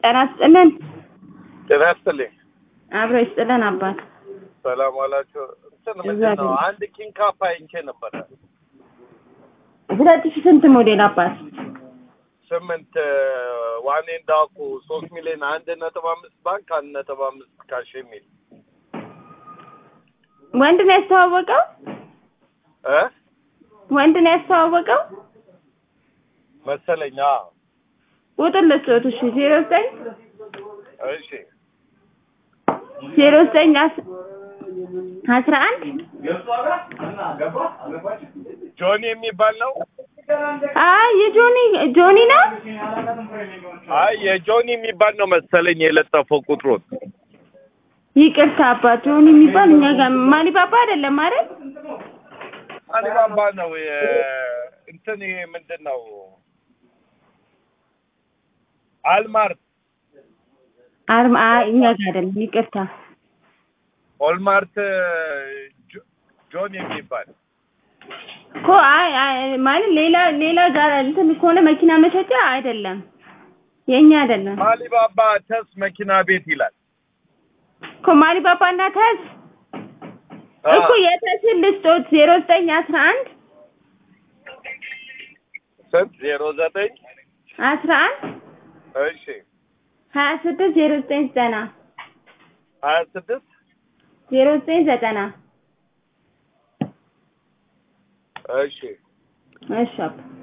ጤና ይስጥልን። ጤና ይስጥልኝ። አብሮ ይስጥልን አባት። ሰላም ዋላችሁ። እንትን ምንድን ነው አንድ ኪንግ ካፕ አይቼ ነበረ ሁለት ሺህ ስንት ሞዴል አባት? ስምንት ዋኔ እንዳኩ ሶስት ሚሊዮን አንድ ነጥብ አምስት ባንክ አንድ ነጥብ አምስት ካሽ የሚል ወንድ ነው ያስተዋወቀው? እ ወንድ ነው ያስተዋወቀው? መሰለኝ። አዎ። ቁጥር ልስጦት እሺ፣ ዜሮ ዘጠኝ እሺ ዜሮ ዘጠኝ አስ- አስራ አንድ ጆኒ የሚባል ነው። አይ የጆኒ ጆኒ ነው። አይ የጆኒ የሚባል ነው መሰለኝ የለጠፈው ቁጥሩን። ይቅርታ አባት፣ ጆኒ የሚባል እኛ ጋር ማሊባባ አይደለም አይደል? አሊባባ ነው። የ- እንትን ይሄ ምንድን ነው? አልማርት አርማ አይ እኛ ጋር አይደለም። ይቅርታ ኦልማርት ጆ- ጆን የሚባል እኮ አይ አይ ማለት ሌላ ሌላ ጋር እንትን ከሆነ መኪና መሸጫ አይደለም፣ የእኛ አይደለም አሊባባ ተስ መኪና ቤት ይላል። እኮ ማሊባባ እና ተዝ እኮ የተስን ልስጦት ዜሮ ዘጠኝ አስራ አንድ ስንት ዜሮ ዘጠኝ አስራ አንድ እሺ ሀያ ስድስት ዜሮ ዘጠኝ ዘጠና ሀያ ስድስት ዜሮ ዘጠኝ ዘጠና እሺ እሺ አባ